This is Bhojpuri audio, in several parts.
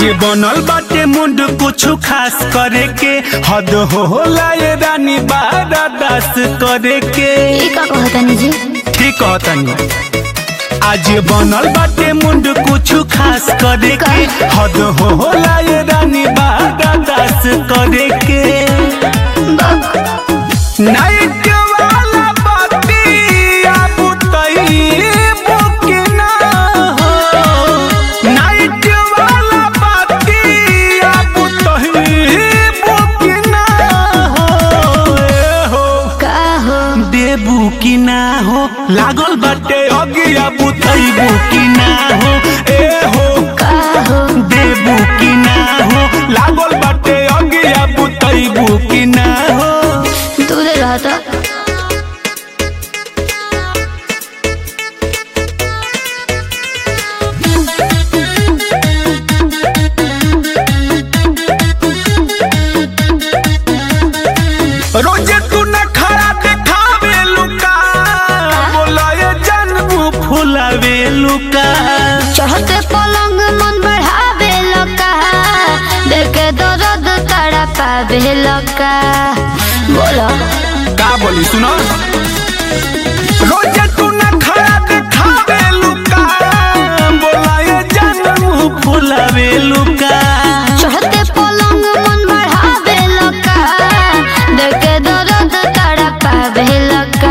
बनल बाटे मुंड कुछ खास करे के हद होला ये रानी बारादास करे के ई का कहतानी जी ठीक कहतनी आज बनल बाटे मुंड कुछ खास करे के हद होला ये रानी बारादास करे के नाइट वाला बतिया बुतई बुकना हो नाइट वाला बतिया बुतई बुकना हो ए हो का हो देबू की ना हो लागल बाटे अगिया बुतईबू की ना हो ए हो का हो देबू की ना हो लागल बाटे अगिया बुतईबू की ना हो दूर रहता रोजे तू न खड़ा देखावे लुका बोला ये जनबू फुलावे लुका चढ़ते पलंग मन बढ़ावे लका देखे दर्द तड़ा पावे लका बोलो का बोली सुनो रोजे तू न खड़ा देखावे लुका बोला ये जनबू फुलावे लुका चढ़ते पलंग मन बढ़ावे लका देखे दर्द तड़ा पावे लका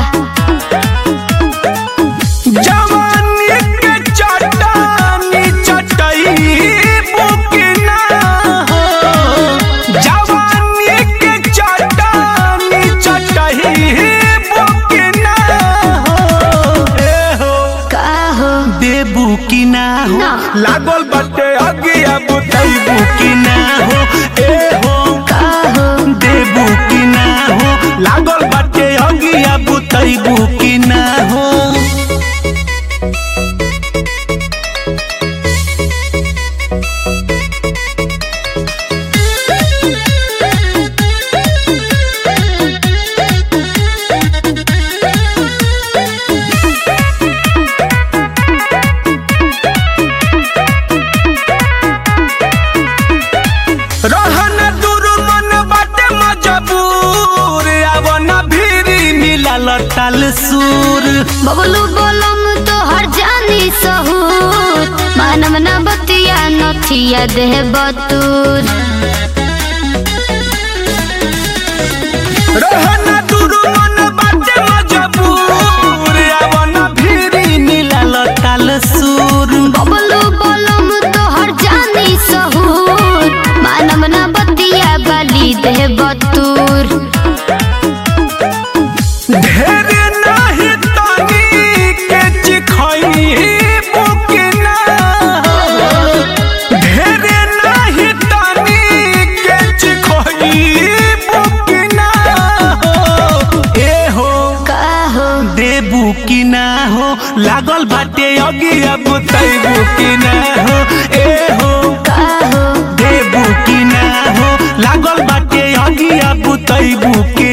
जवानी के चट्टानी चटई बुकना हो जवानी के चट्टानी चटई बुकना हो ए हो का हो देबू की ना हो ना। लागल बाटे अगिया बुतईबू की ना हो ए हो का हो देबू की ना हो लागल बाटे अगिया बुतईबू की ना हो रहन दूर मन बाटे मजबूर अब न भीरी मिलल ताल सूर बबलू बोलम तो हर जानी सहूर मानव न बतिया नथिया देह बतूर रहन दूर मन बाटे मजबूर अब न भीरी मिलल ताल सूर बबलू बोलम तो हर जानी सहूर मानव न बतिया बाली देह बतूर ढेर नाही तनी के चिखई बुकना ढेर नाही तनी के चिखई बुकना ए हो का हो देबू की ना हो लागल बाटे अगिया बुतैबू की ना हो ए हो का हो देबू की ना हो लागल बाटे अगिया बुतैबू की